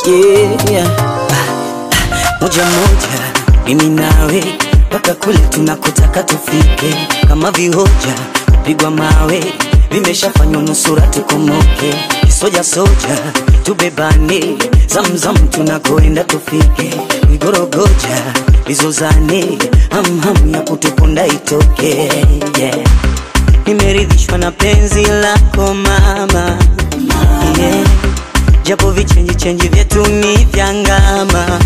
yeah. Ah, moja moja mimi nawe mpaka kule tunakotaka tufike, kama vihoja kupigwa mawe vimeshafanywa nusura tukomoke, soja soja tubebane, zamzam tunakoenda tufike, vigorogoja vizozane, hamham ya kutuponda itoke yeah. Nimeridhishwa na penzi lako mama yeah. Japo vichenji chenji vyetu ni vya ngama.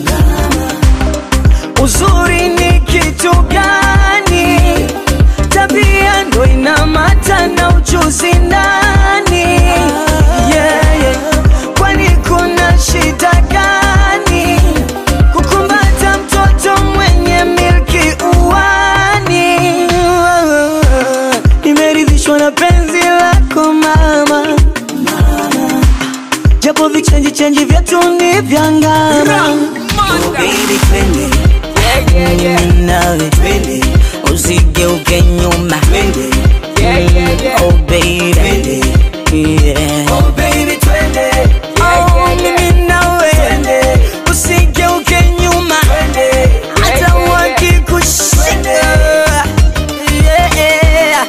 Uzuri ni kitu gani? Tabia ndo inamata na ujuzi ndani yeah, yeah. Kwani kuna shida gani kukumbata mtoto mwenye milki uwani? Nimeridhishwa na penzi lako mama, japo vichenji chenji vyetu ni vya ngama. Oh, baby, twende mimi nawe twende, usigeuke nyuma twende, oh baby, yeah. Oh baby, twende, oh mimi nawe twende, usigeuke nyuma twende, hata wakikushika yeah.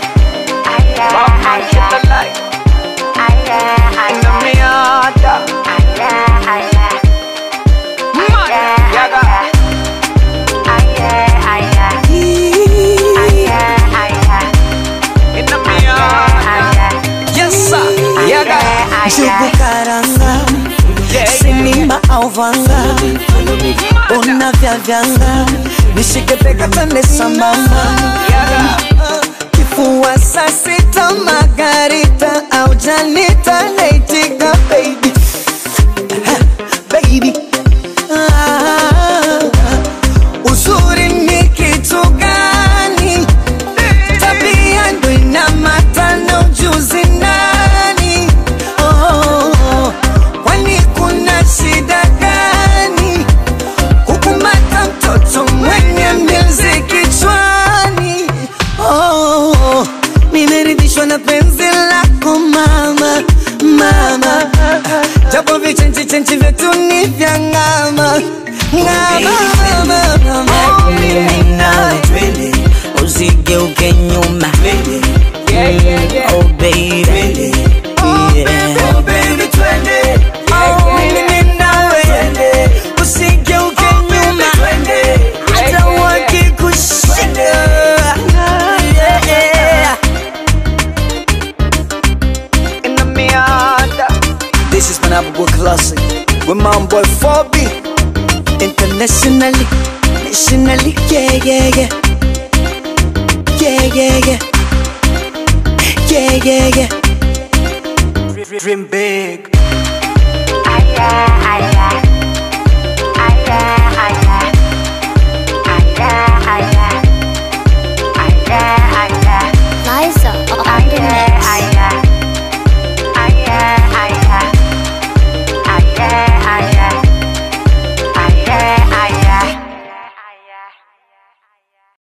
Njugu karanga, sinimba au vanga, una vya vyanga, nishike bega tende sambamba, kifua saa sita margarita au janita naitika baby, baby ah, uzuri ni kitu gani? Tabia ndo inamata na ujuzi nani? Oh, kwani kuna shida gani kukumata mtoto mwenye mbizi kichwani? Oh, nimeridhishwa na penzi lako mama, mama, japo vichenchi chenchi vyetu ni vya ng'ama ng'ama, ng'ama. Mimi nawe twende, usigeuke nyuma Oh baby, yeah. Oh baby, twende. Oh, mimi nawe usigeuke nyuma hata wakikushika yeah. This is Manabu Classic with my boy 4B Internationally, nationally, yeah, yeah, yeah Yeah, yeah, yeah Yeah, yeah, yeah Dream big Aya, aya, aya.